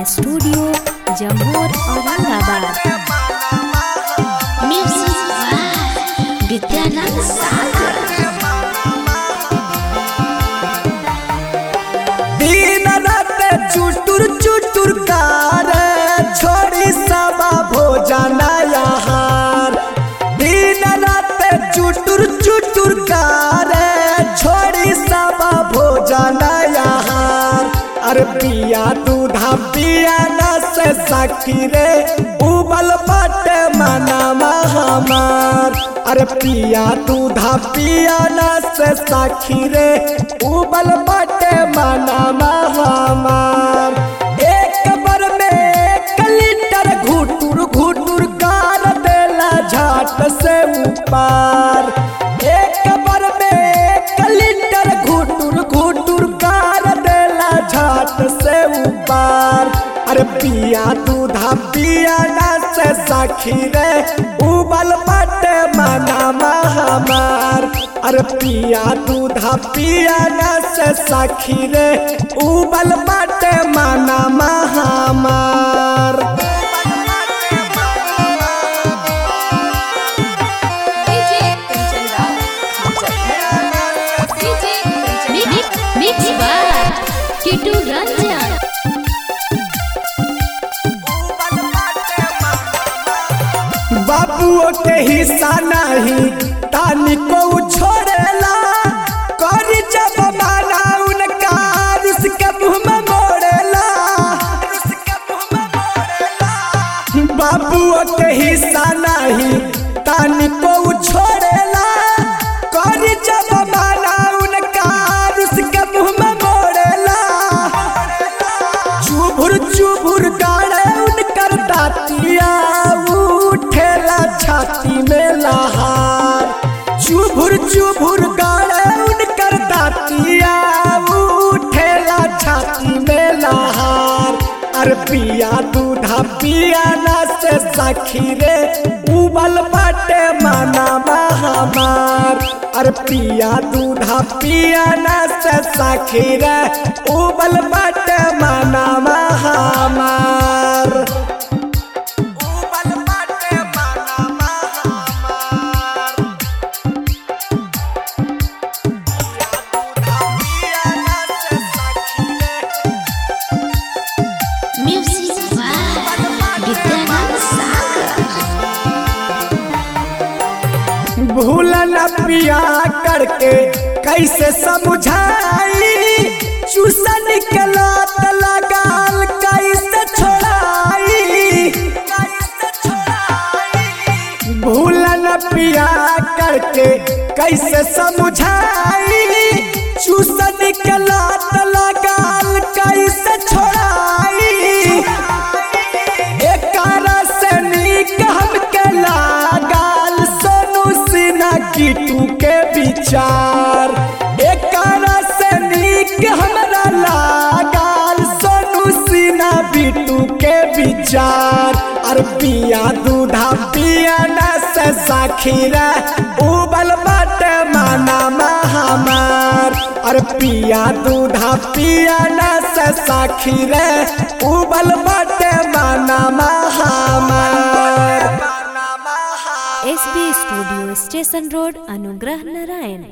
studio Jammu Aurangabad music by Vidyanand Sagar दिन रात चुटुर चुटुर कार छोड़ी सबा भोजन आहार दिन रात चुटुर चुटुर कार छोड़ी सबा भोजन आहार अरे पिया दूधा पिया न से सखी रे उबल बट मना हमार अरे पिया दूधा पिया न से सखी रे उबल बट मना हमार एक बार में एक लीटर घुटुर घुटुर गार देला झाट से ऊपर एक बार में एक लीटर घुटुर घुटुर गार देला झाट से ऊपर अरे पिया दूधा पिया ना से सखी रे उबल बट मना हमार अरे पिया दूधा पिया ना से सखी रे उबल बट मना हमार मिक्स बाय किटू रंजन बाबुओ के हिस्सा नहीं तानी को छोड़ेला करी जब माना उनका उसके मुंह में मोड़ेला बाबुओ के हिस्सा नहीं तानी को छोड़ेला करी जब माना उनका उसके मुंह में मोड़ेला चुभुर चुभुर गाड़े उनकर दातिया उठेला छाती में लहार चुभुर चुभुर गाड़े उनकर दातिया उठेला छाती में लहार अरे पिया दूधा पिया ना से सखी रे उबल बाटे माना हमार अरे पिया दूधा पिया ना से सखी रे उबल बाटे माना हमार उबल बाटे माना हमार पिया ना से सखी रे म्यूजिक बाय विद्यानंद सागर भूल न पिया करके कैसे समझाई चूसन के लात लगाल कैसे छोड़ाई भूल न पिया करके कैसे समझाई चूसन के लात लगाल कैसे छोड़ाई एकारा से नीक हमके लागल सोनू सिन्हा कीटू के विचार एकारा से नीक हमरा लागल सोनू सिन्हा बिटू के विचार अरे पिया दूधा पिया न से साखी रे उबल बट माना हमार अरे पिया दूधा पिया न से साखी रे उबल बट माना हमार S B studio station road Anugrah Narayan